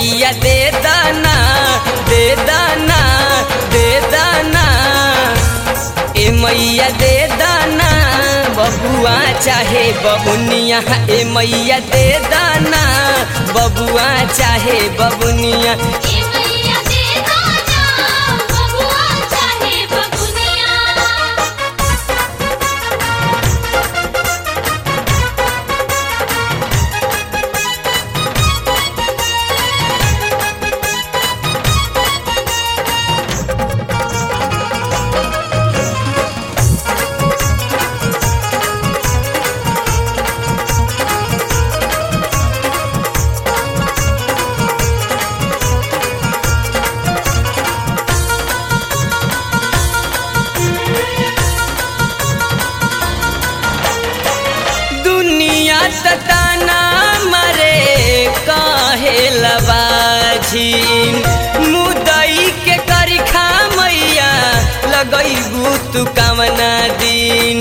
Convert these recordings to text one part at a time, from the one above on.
मैया दे दाना दे दाना दे दाना ए मैया दे दाना बबुआ चाहे बबुनिया ए मैया दे दाना बबुआ चाहे बबुनिया ए मैया दे दाना बबुआ चाहे बबुनिया दुनिया तताना मरे काहे लबाझिन मुदई के करिखा मैया लगैबू तू कामना दिन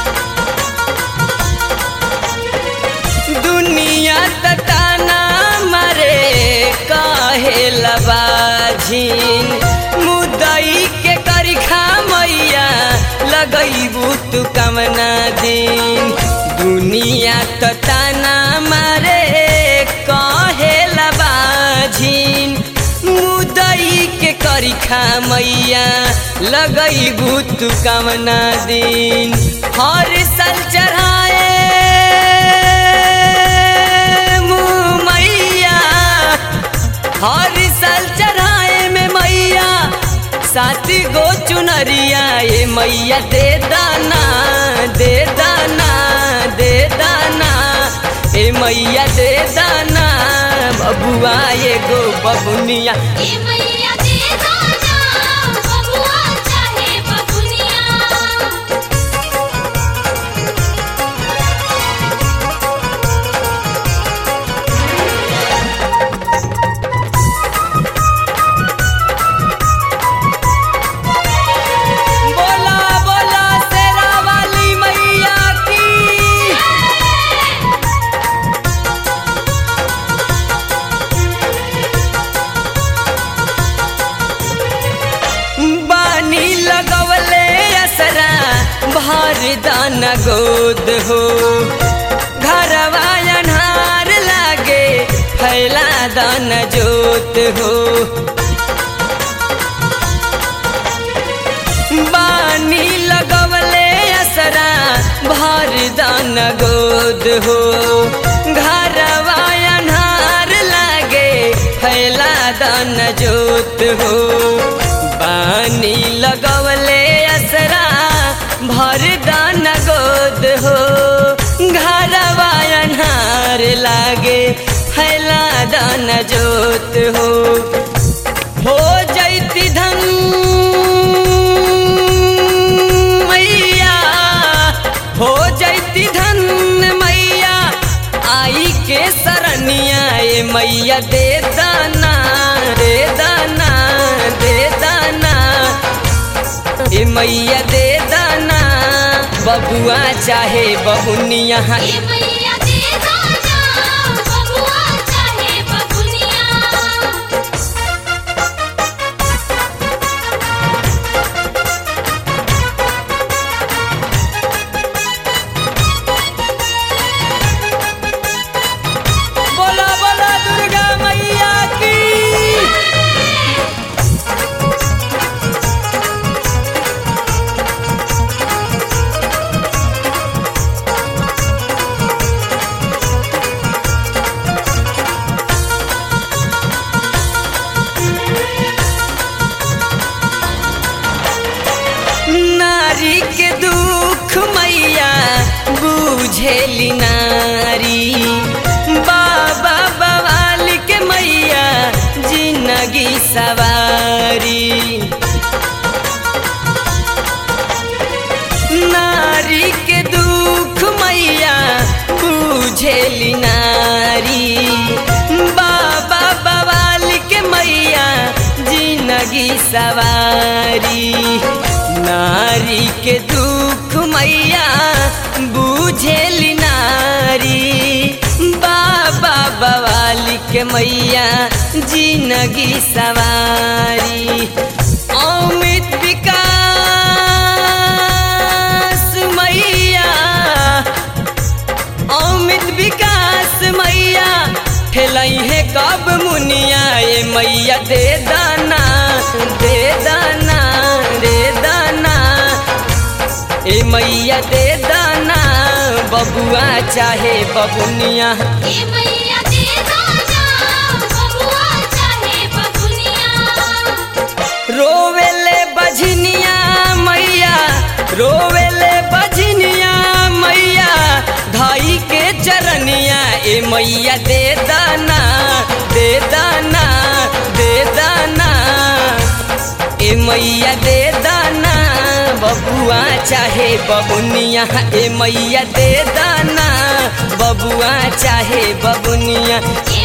दुनिया तताना मरे काहे लबाझिन मुदई के करिखा मैया लगैबू तू कामना दिन दुनिया तताना मारे काहे लबाझिन मुदई के करिखा मैया लगैबू तू कामना दिन हर साल चढ़ाए मुँह मैया हर साल चढ़ाए में मैया सात गो चुनरिया ए मैया दे दाना दे दाना दे दाना ए मैया दे दाना बबुआ एगो बबुनिया ए मैया दे दाना बबुआ चाहे बबुनिया बोला बोला शेरा वाली मैया की बानी लगवले असरा भर दान गोद हो घरवा अन्हार लागे फैला दान जोत हो बानी लगवले असरा भर दान गोद हो घरवा अन्हार लागे फैला दान जोत हो बानी लगवले असरा भर दान गोद हो घरवा अन्हार लागे फैला दान जोत हो हो जैती धन मैया हो जैती धन मैया आई के सरनिया ए मैया दे दाना दे दाना दे दाना ए मैया दे दाना बबुआ चाहे बहुनिया ए मैया दे दाना बबुआ चाहे बबुनिया बोला बोला दुर्गा मैया की नारी के दुख मैया बुझेली नारी बाबा बवाल के मैया जिंदगी सवारी नारी के दुख मैया बुझेली नारी बाबा बवाल के मैया जिंदगी सवारी नारी के दुख मैया बुझेली नारी बाबा बवाली के मैया जिंदगी सवारी अमित विकास मैया अमित विकास मैया ठेलई है कब मुनिया ए मैया दे दाना दे दाना दे दाना ए मैया दे दाना बबुआ चाहे बबुनिया ए मैया दे दो ना बबुआ चाहे बबुनिया रोवेले बझनिया मैया रोवेले बझनिया मैया धाई के चरनिया ए मैया दे दाना दे दाना दे दाना ए मैया दे दाना बबुआ चाहे बबुनिया ए मैया दे दाना बबुआ चाहे बबुनिया ए